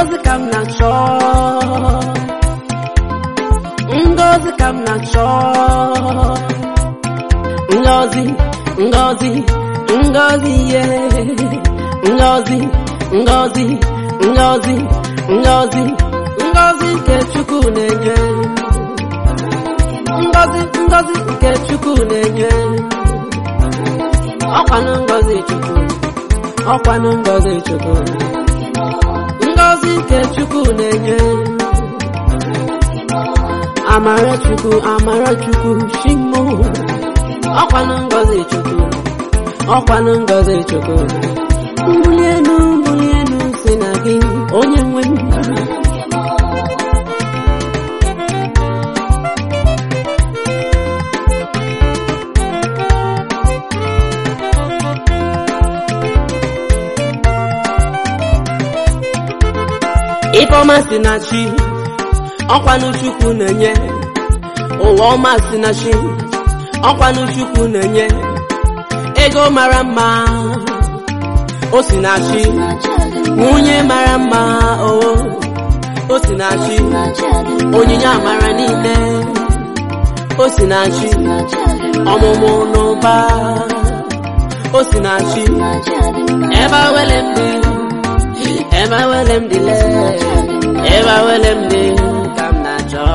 ngozi ka m na-achọ ngozi ka m na-achọ ngozi ngozi ngozi ye ngozi ngozi ngozi ngozi ngozi nke chukwu na-enye ngozi ngozi nke chukwu na-enye ọkwanụ ngozi chukwu ọkwanụ ngozi chukwu ngozi nke chukwu na-enye amara chukwu amara chukwu shimo ọkwanụ ngozi chukwu ọkwanụ ngozi chukwu mbuli elu mbuli elu si na gị onye nwe m Ifeọma si na chi ọkwanụ chukwu na-enye ụwa ọma si na chi ọkwanụ chukwu na-enye ego mara mma o si na chi nwunye mara mma o o si na chi onyinye amara niile o si na chi ọmụmụ n'ụba o si na chi ebe awele m dị ebe awele m dịle ebe awele m dị ka m na-achọ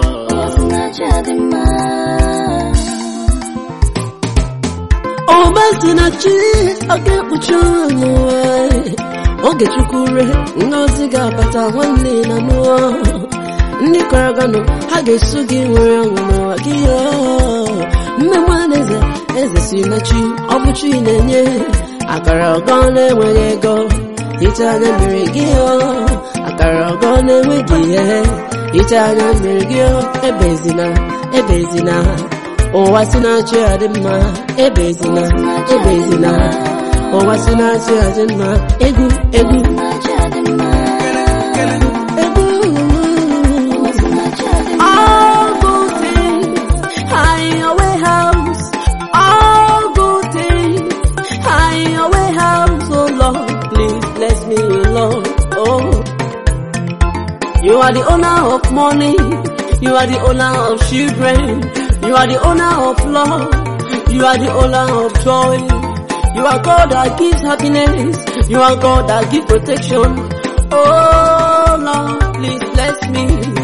ọba si na chi ọ ga-ekpuchi ọnụ oge chukwu re ngozi ga-abata nwanne na nụọ ndị kọrọ ganụ ha ga-eso gị nwere ọṅụ n'ụwa gị mmemme eze eze si na chi ọ bụ chi na-enye akara ọgọ na-enweghị ego ite anya mmiri gị akara ọgọ na-enweghị ihe ite anya mmiri gị ebezina ebezina ụwa si na-achị adị mma ebezina ebezina ụwa si na-achị adị mma egwu egwu egwu all good things are in your warehouse all good things are in your warehouse oh Lord please bless me Lord oh you are the owner of money you are the owner of children you are the owner of love you are the owner of joy you are God that gives happiness you are God that gives protection oh Lord please bless me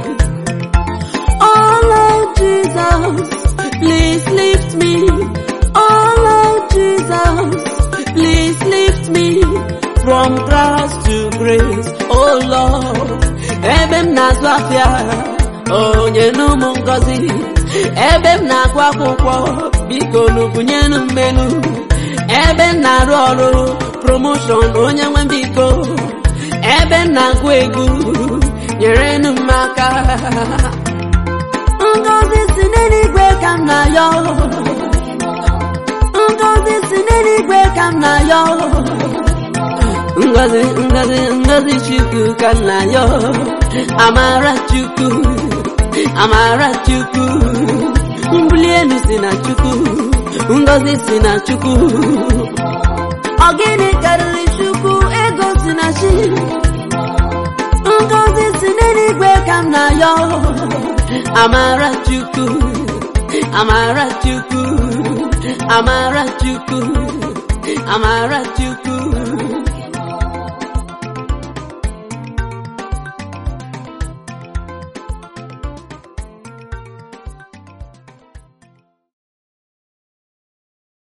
oh Lord Jesus please lift me oh Lord Jesus please lift me from grass to grace oh Lord ebe m na-azụ afịa onye n'ụmụ ngozi ebe m na-agụ akwụkwọ biko n'ubunyenu mmenu ebe m na-arụ ọrụ promoshọn onye nwe biko ebe m na-agụ egwu nyerenu m aka ngozi si n'eluigwe ka m na-ayọ ngozi si n'eluigwe ka m na-ayọ ngozi ngozi ngozi chukwu ka m na-ayọ amara chukwu amara chukwu mbuli elu si na chukwu ngozi si na chukwu ọ gịnị karịrị chukwu ego si na chi ngozi si n'eluigwe ka m na-ayọ amara chukwu amara chukwu amara chukwu amara chukwu